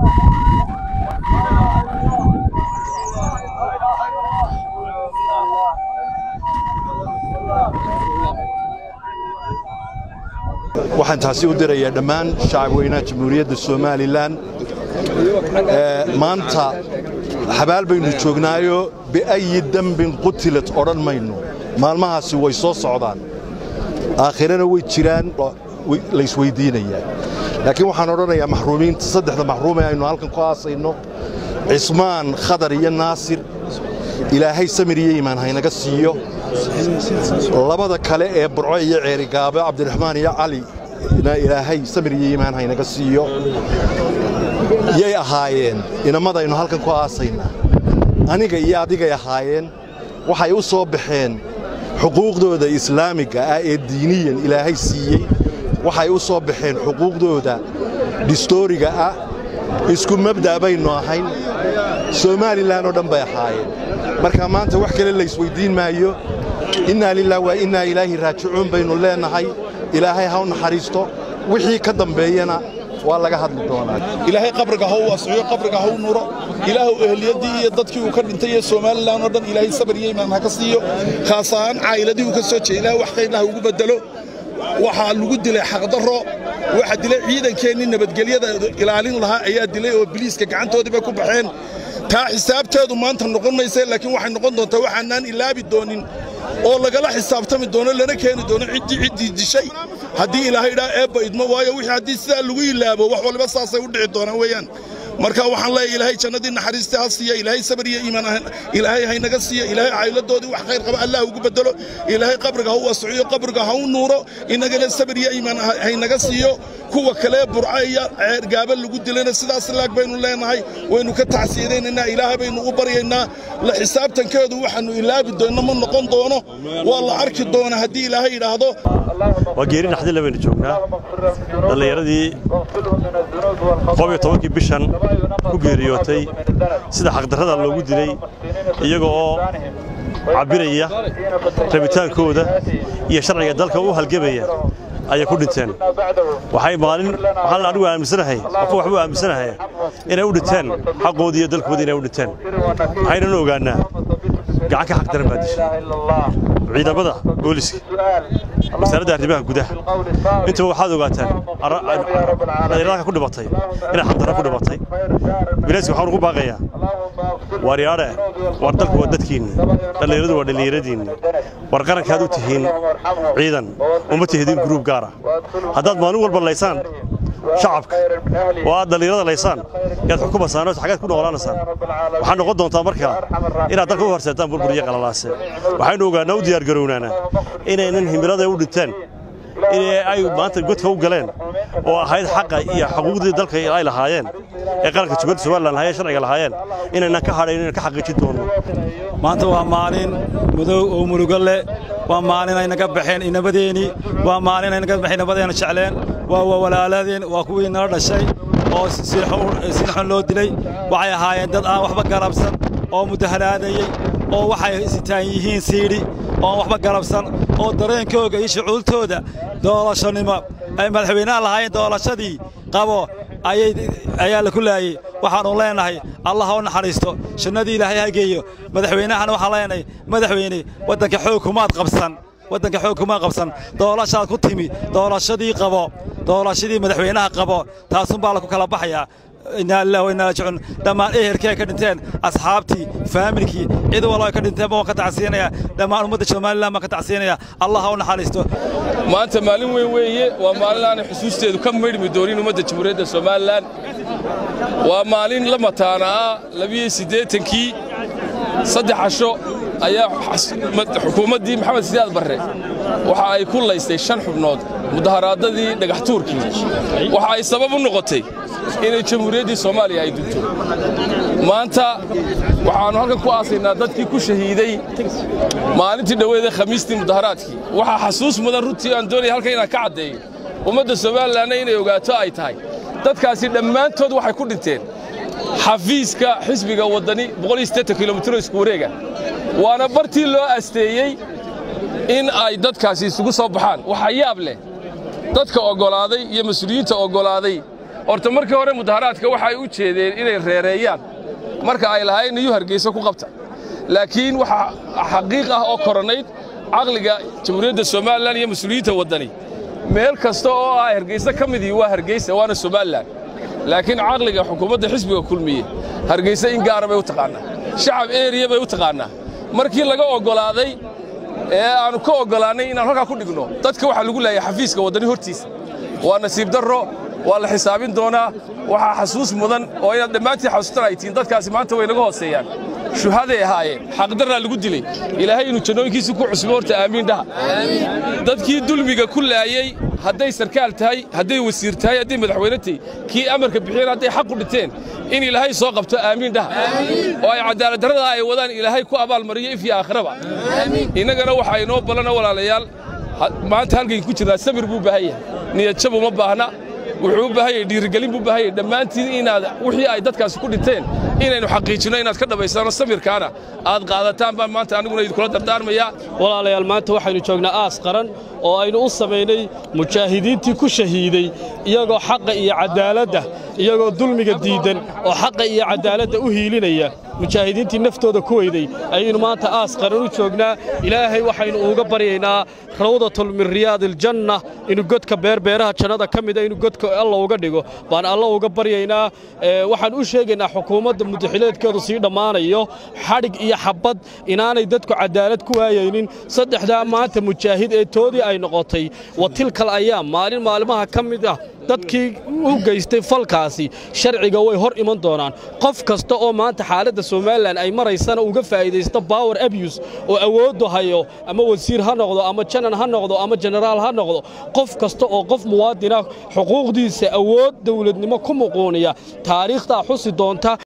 waxaan taasi u dirayaa dhammaan shacabweynaha jamhuuriyadda somalilan maanta xabaal baynu joognaayo biayi dembin qutilat odhan mayno maalmahaasi way soo socdaan aakhirana way jiraan laysweyddiinayaa laakiin waxaan odhanayaa maxruumiinta saddexda maxruume aynu halkan ku aasayno cismaan khadar iyo naasir ilaahay samir iyo iimaan haynaga siiyo labada kale ee burco iyo ceerigaabo cabdiraxmaan iyo cali na ilaahay samir iyo iimaan haynaga siiyo yay ahaayeen inamadaynu halkan ku aasaynaa aniga iyo adigay ahaayeen waxay u soo baxeen xuquuqdooda islaamiga ah ee diiniyan ilaahay siiyey waxay u soo baxeen xuquuqdooda dhistooriga ah isku mabda' baynu ahayn somalilan oo dhan bay ahaayeen marka maanta wax kale laysweyddiin maayo innaa lilah waa innaa ilaahi raajicuun baynu leennahay ilaahay ha u naxariisto wixii ka dambeeyana waa laga hadli doonaa ilaahay qabriga ha u waasiyo qabriga ha u nuro ilaahu ehliyadii iyo dadkii uu ka dhintay iyo somalilan oo dhan ilaahay sabir iyo imaan ha ka siiyo khaas ahaan caa'iladii uu ka soo jeey ilaah wax khayr lah ugu bedelo waxaa lagu dilay xaqdarro waxa dilay ciidankeennii nabadgelyada ilaalin lahaa ayaa dilay oo biliiska gacantoodii bay ku baxeen taa xisaabteedu maanta noqon mayse laakiin waxay noqon doontaa waxaanaan ilaabi doonin oo lagala xisaabtami doono lana keeni doono ciddii ciddii dishay haddii ilaahay idhaa eebba idmo waayo wixii haddii sidaa lagu ilaabo wax waliba saasay u dhici doonaan weeyaan marka waxaan leeyahay ilaahay jannadii naxariista ha siiya ilaahay sabir iyo iimaan ilaahay haynaga siiya ilaahay caa'iladoodii wax khayr qaba allah ugu bedelo ilaahay qabriga ha u waasiciyo qabriga ha u nuuro innagana sabir iyo iimaan haynaga siiyo kuwa kale burca iyo ceergaaba lagu dilayna sidaas laag baynu leenahay waynu ka tacsiyadaynaynaa ilaahay baynu u baryaynaa la xisaabtankeedu waxaannu ilaabi doonno ma noqon doono waa la arki doona haddii ilaahay idhaahdo waa geeri naxdinle baynu joognaa dhallinyaradii qob iyo tobankii bishan ku geeriyootay sida xaqdarrada loogu dilay iyaga oo cabbiraya rabitaankooda iyo sharciga dalka u halgemaya ayay ku dhinteen waxay maalin waxaan anigu aaminsanahay qofka waxbuu aaminsanahay inay u dhinteen xaqoodii iyo dalkoodii inay u dhinteen waxaynanu ogaannaa gacan ka xaq daran baa dishay ciidamada booliska wasaaradda arrimaha gudaha intaba waxaad ogaataan dhallinyarada ku dhibatay inay xaqdarra ku dhibatay bilayska waxaan ugu baaqayaa waaryaadhe war dalku waa dadkiinni dhallinyaradu waa dhallinyaradiinni war qarankaad u tihiin ciidan uma tihidin gruub gaara haddaad maalin walba laysaan shacabka oo aad dhallinyarada laysaan yaad xukumaysaan oo xagaad ku noolaanaysaan waxaa noqon doontaa markaa inaad dalka u horseetaan burbur iyo qalalaase waxaynu ogaannaa u diyaargarownaanaa inaynan himilada u dhinteen in ay maanta godka u galeen oo ahayd xaqa iyo xuquuqdii dalka ay lahaayeen ee qaranka jubaladda somalilan lahaayeen sharciga lahaayeen inaynan ka hadhayn inaan ka xaqiijin doono maanta waa maalin mudow oo murugo leh waa maalin ay naga baxeen inabadeeni waa maalin ay naga baxeen inabadeena jecleen waa walaaladeen waa kuwii nala dhashay oo sinxun loo dilay waxay ahaayeen dad aan waxba garabsan oo mudaharaadayey oo waxay sitaan yihiin siidhi oon waxba garabsan oo dareenkooga iyo shucuultooda doolashonimo ay madaxweynaha lahaayeen doolashadii qabo ayaa la ku laayey waxaannu leennahay allah ha u naxariisto jannadii ilaahay ha geeyo madaxweynahana waxaan leenahay madaxweyne waddanka xoog kumaad qabsan waddanka xoog kumaad qabsan doolashaad ku timi doolashadii qabo doolashadii madaxweynaha qabo taasunbaa laku kala baxayaa inaa lilah wa inaa raajicuun dhammaan ehelkii ay ka dhinteen asxaabtii faamilkii cid wallo ay ka dhinteen baan ka tacsiinaya dhammaan ummadda somalilan baan ka tacsiinaya allah ha u naxariisto maanta maalin weyn weeye waa maalin aanay xusuusteedu ka maydhmi doonin ummadda jamhuuriyadda somalilan waa maalin la mataana ah labiyo siddeetankii saddex casho ayaa xukuumaddii maxamed sidaad barre waxa ay ku laystay shan xubnood mudaharaadadii dhagaxtuurkii waxa ay sabab u noqotay inay jamhuuriyaddii soomaaliya ay dunto maanta waxaannu halkan ku aasaynaa dadkii ku shahiiday maalintii dhoweeda khamiistii mudaharaadkii waxaa xasuus mudan runtii aan doonaya halkan inaan ka caddeeyo ummadda somalilanna inay ogaato ay tahay dadkaasi dhammaantood waxay ku dhinteen xafiiska xisbiga waddani kilomiter isku wareega waana bartii loo asteeyey in ay dadkaasi isugu soo baxaan waxaa yaab leh dadka oggolaaday iyo mas-uuliyiinta oggolaaday horta markii hore mudaharaadka waxay u jeedeen inay reereeyaan marka ay lahayn niyu hargeysa ku qabta laakiin waxaa xaqiiq ah oo koronayd caqliga jamhuuriyadda somalilan iyo mas-uuliyiinta waddani meel kasta oo ah hargeysa ka midii waa hargeysa waana somalilan laakiin caqliga xukuumadda xisbiga kulmiye hargeysa in gaara bay u taqaannaa shacab eriya bay u taqaannaa markii laga oggolaaday ee aannu ka oggolaannay inaan halkaa ku dhigno dadka waxaa lagu leeyahay xafiiska waddani hortiisa waa nasiib darro waa la xisaabin doonaa waxaa xasuus mudan oo inaad dhammaantiin xasuustan ay tihiin dadkaasi maanta way naga hooseeyaan shuhaday ahaayeen xaqdarraa lagu dilay ilaahay inuu jannooyinkiisa ku cusbo horta aamiin dhaha dadkii dulmiga ku laayey hadday sarkaal tahay hadday wasiir tahay hadday madaxweyne tahay kii amarka bixiyeen hadday xaq u dhinteen in ilaahay soo qabto aamiin dhaha oo ay cadaaladdarrada ay wadaan ilaahay ku abaalmariyo if iyo aakhiraba innagana waxaa inoo ballana walaalayaal maanta halkayn ku jirnaa sabir buu baahan yahay niyadjab uma baahna wuxuu u baahan yahay dhiirigelin buu baahan yahay dhammaantiin inaad wixii ay dadkaasi ku dhinteen inaynu xaqiijinno inaad ka dhammaysaano samirkaana aad qaadataan baan maanta aniguna idinkula dardaarmayaa walaalayaal maanta waxaynu joognaa aas qaran oo aynu u samaynay mujaahidiintii ku shahiiday iyagoo xaqa iyo caddaaladda iyagoo dulmiga diiddan oo xaqa iyo caddaaladda u hiilinaya mujaahidiintii naftooda ku weyday ayaynu maanta aas qaran u joognaa ilaahay waxaynu uga baryaynaa rawdatun min riyaadiiljanna inuu godka beerbeeraha jannada ka mida inuu godka alla uga dhigo baan alla uga baryaynaa waxaan u sheegaynaa xukuumadda mudaxileedkeedu sii dhammaanayo xadhig iyo xabbad inaanay dadku caddaalad ku waayaynin saddexdaa maanta mujaahid ee toodii ay noqotay wa tilkal ayaam maalin maalmaha ka mid ah dadkii u geystay falkaasi sharciga way hor iman doonaan qof kasta oo maanta xaaladda somalilan ay maraysana uga faa'iidaysta bower abuse oo awooddu hayo ama wasiir ha noqdo ama janan ha noqdo ama jenaraal ha noqdo qof kasta oo qof muwaadina xuquuqdiisa awood dawladnimo ku muquuniya taariikhdaa xusi doonta